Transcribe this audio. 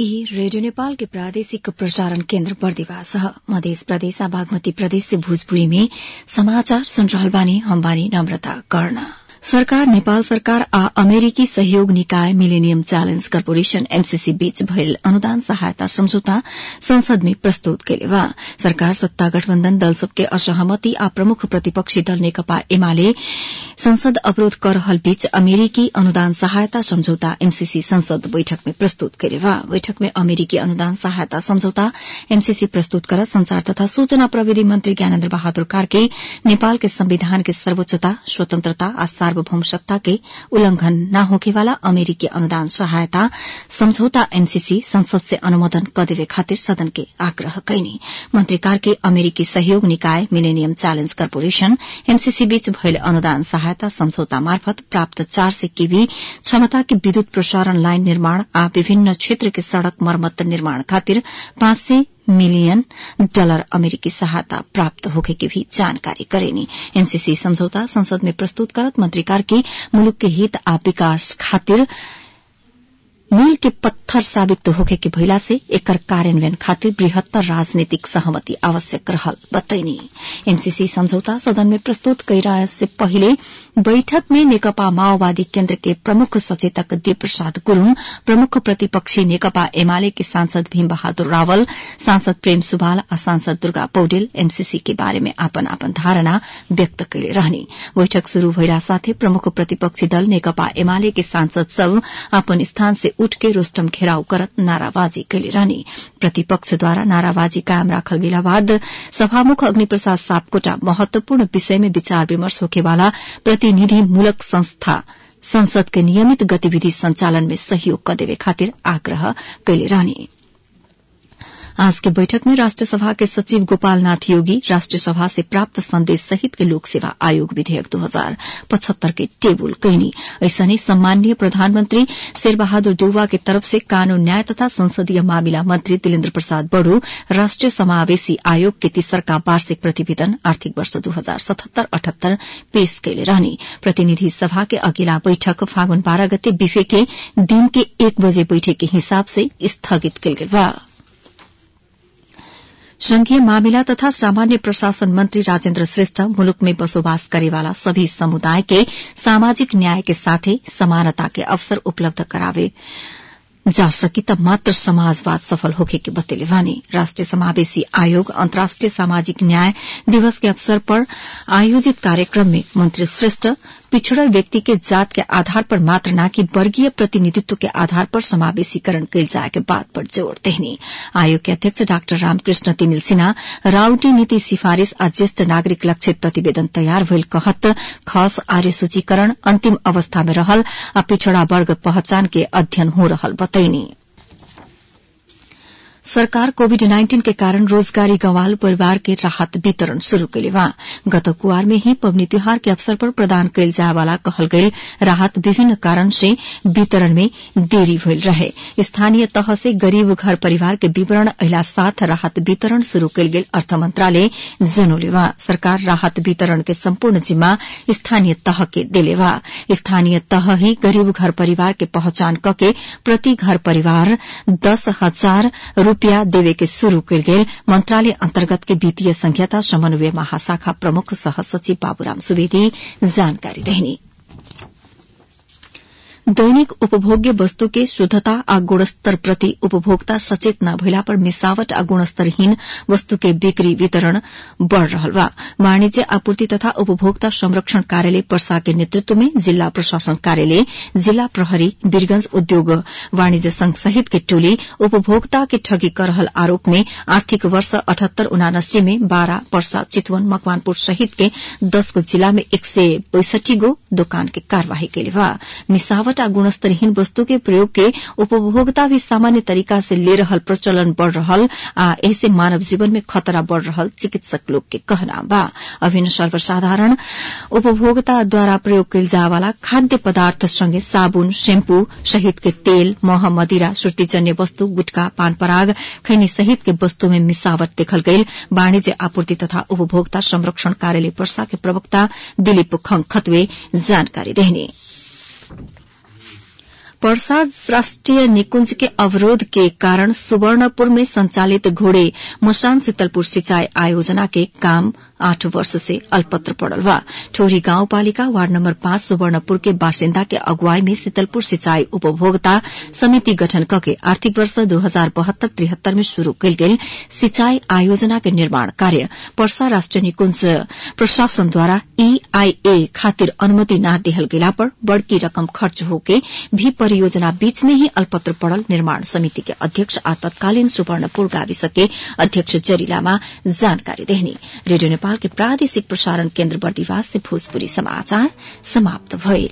ई रेडियो नेपाल के प्रादेशिक प्रसारण केन्द्र बर्दिवास ह मधेस प्रदेश आ बागमती प्रदेश से भोजपुरी में समाचार सुन रहल बानी हम बानी नम्रता कर्ण सरकार नेपाल सरकार आ अमेरिकी सहयोग निकाय मिलेनियम च्यालेन्ज कर्पोरेशन एमसीसी बीच भयल अनुदान सहायता सम्झौता संसद में प्रस्तुत कैले बा सरकार सत्ता गठबन्धन दल सबके असहमति आ प्रमुख प्रतिपक्षी दल नेकपा एमाले संसद अवरोध कर रहल बीच अमेरिकी अनुदान सहायता सम्झौता एमसीसी संसद बैठक में प्रस्तुत कैले बा बैठक में अमेरिकी अनुदान सहायता सम्झौता एमसीसी प्रस्तुत कर संचार तथा सूचना प्रविधि मन्त्री ज्ञानेन्द्र बहादुर कार्के नेपाल के संविधान के सर्वोच्चता स्वतन्त्रता आ सार्वभौम सत्ता के उल्लंघन न होखेवाला अमेरिकी अनुदान सहायता सम्झौता एमसीसी संसद से अनुमोदन कदेवे खातिर सदन के आग्रह कैनी मन्त्री कार्के अमेरिकी सहयोग निकाय मिलेनियम च्यालेन्ज कर्पोरेशन एमसीसी बीच भयल अनुदान सहायता सम्झौता मार्फत प्राप्त चार सय केवी क्षमता के विद्युत प्रसारण लाइन निर्माण आ विभिन्न क्षेत्र के सड़क मरम्मत निर्माण खातिर पाँच सय मिलियन डलर अमेरिकी सहायता प्राप्त होखे की भी जानकारी करेनी एमसीसी समझौता संसद में प्रस्तुत करत मंत्री कार्की मुलुक के हित आ विकास खातिर मील के पत्थर साबित होखे के भइला से एकर कार्यान्वयन खातिर बृहत्तर राजनीतिक सहमति आवश्यक रहल बतैनी एमसीसी समझौता सदन में प्रस्तुत कैला से पहिले बैठक में नेकपा माओवादी केन्द्र के प्रमुख सचेतक देव प्रसाद गुरूङ प्रमुख प्रतिपक्षी नेकपा एमाले के सांसद भीम बहादुर रावल सांसद प्रेम सुवाल आ सांसद दुर्गा पौडेल एमसीसी के बारे में आपन आपन धारणा व्यक्त कैले रहने बैठक शुरू भइला साथै प्रमुख प्रतिपक्षी दल नेकपा एमाले के सांसद सब अपन स्थान से उठ के रोस्टम घेराव करत नाराबाजी कैले रहने प्रतिपक्षद्वारा नाराबाजी कायम राखल गेला बाद सभामुख अग्निप्रसाद सापकोटा महत्वपूर्ण विषय में विचार विमर्श होखेवाला प्रतिनिधि मूलक संस्था संसद के नियमित गतिविधि संचालन में सहयोग कदेवे खातिर आग्रह कैले रहने आज के बैठक में राष्ट्र सभा के सचिव गोपाल नाथ योगी राष्ट्र सभा से प्राप्त संदेश सहित के लोक सेवा आयोग विधेयक दो हजार पचहत्तर के टेबुल कैनी ऐसने सम्माननीय प्रधानमंत्री शेरबहादुर देउवा के तरफ से कानून न्याय तथा संसदीय मामिला मंत्री दिलेन्द्र प्रसाद बड़ो राष्ट्रिय समावेशी आयोग के तीसरका वार्षिक प्रतिवेदन आर्थिक वर्ष दू हजार सतहत्तर अठहत्तर पेश कैले रहने प्रतिनिधि सभा के अगिला बैठक फागुन बाह्र गते बिफे के दिन के एक बजे बैठक के हिसाब से स्थगित कैल गेल बा संघीय मामिला तथा सामान्य प्रशासन मंत्री राजेन्द्र श्रेष्ठ मुलुक में बसोबास करेवाला सभी समुदाय के सामाजिक न्याय के साथै समानता के अवसर उपलब्ध करावे जा सकी तब मात्र समाजवाद सफल होखे के बतेले वानी राष्ट्रिय समावेशी आयोग अन्तर्राष्ट्रिय सामाजिक न्याय दिवस के अवसर पर आयोजित कार्यक्रम में मंत्री श्रेष्ठ पिछड़ल व्यक्ति के जात के आधार पर मात्र न कि वर्गीय प्रतिनिधित्व के आधार पर समावेशीकरण कैल जाए के बात पर जोड़ देहनी आयोग के अध्यक्ष डाक्टर रामकृष्ण तिमिल सिन्हा राउटी नीति सिफारिश आ ज्येष्ठ नागरिक लक्षित प्रतिवेदन तयार भइल कहत खस आर्य सूचीकरण अन्तिम अवस्था में रहल आ पिछड़ा वर्ग पहचान के अध्ययन हो रहल बतैनी सरकार कोविड नाइन्टीन के कारण रोजगारी गंवाल परिवार के राहत वितरण शुरू कैले बा गत कुआर में ही पबनी त्योहार के अवसर पर प्रदान कैल जाए वाला कहल गई राहत विभिन्न कारण से वितरण में देरी भइल रहे स्थानीय तह से गरीब घर परिवार के विवरण अहिला साथ राहत वितरण शुरू कैल गेल अर्थ मंत्रालय जनौले बा सरकार राहत वितरण के सम्पूर्ण जिम्मा स्थानीय तह के देले बा स्थानीय तह ही गरीब घर परिवार के पहचान कके प्रति घर परिवार दस हजार रूपियाँ देवे के शुरू कैल गेल मंत्रालय अन्तर्गत के वित्तीय संघीयता समन्वय महाशाखा प्रमुख सह सचिव बाबूराम सुवेदी जानकारी देहनी दैनिक उपभोग्य वस्तु के शुद्धता आ गुणस्तर प्रति उपभोक्ता सचेत न भइला पर मिसावट आ गुणस्तरहीन वस्तु के बिक्री वितरण बढ़ रहल बा वाणिज्य आपूर्ति तथा उपभोक्ता संरक्षण कार्यालय पर्सा के नेतृत्व में जिल्ला प्रशासन कार्यालय जिल्ला प्रहरी वीरगंज उद्योग वाणिज्य संघ सहित के टोली उपभोक्ता के ठगी कर रहल आरोप में आर्थिक वर्ष अठहत्तर उनासी में बारा पर्सा चितवन मकवानपुर सहित के दस गो जिला में एक सय बैसठी गो दोकान के कार्यवाही कैले बा मिसावट आ गुणस्तरहीन वस्तु के प्रयोग के उपभोक्ता भी सामान्य तरीका से ले रहल प्रचलन बढ़ रहल आ ऐसे मानव जीवन में खतरा बढ़ रहल चिकित्सक लोग के कहना बा अभिन्न सर्वसाधारण उपभोक्ता द्वारा प्रयोग कैल जाए वाला खाद्य पदार्थ संगे साबुन शैम्पू सहित के तेल मह मदिरा श्रुतिजन्य वस्तु गुटखा पान पराग खैनी सहित के वस्तु में मिसावट देखल गईल वाणिज्य आपूर्ति तथा उपभोक्ता संरक्षण कार्यालय पर्सा के प्रवक्ता दिलीप खतवे जानकारी देहने पर्सा राष्ट्रिय निकुंज के अवरोध के कारण सुवर्णपुर में संचालित घोड़े मशान शीतलपुर सिंचाई आयोजना के काम आठ वर्ष से अल्पत्र पड़ल बा ठोरी गाउँपालिका वार्ड नम्बर पाँच सुवर्णपुर के बासिन्दा के अगुवाई में शीतलपुर सिंचाई उपभोक्ता समिति गठन कके आर्थिक वर्ष दू हजार बहत्तर त्रिहत्तर में शुरू कयल गेल सिंचाई आयोजना के निर्माण कार्य पर्सा राष्ट्रिय निकुंज प्रशासनद्वारा ईआईए खातिर अनुमति न देहल गेला पर बड़की रकम खर्च होके भी परियोजना बीच में ही अल्पत्र पड़ल निर्माण समिति के अध्यक्ष आ तत्कालीन सुवर्णपुर गाविस के अध्यक्ष जरीलामा जानकारी देहनी रेडियो नेपाल के प्रादेशिक प्रसारण केन्द्र बर्दिवास से भोजपुरी समाचार समाप्त भइल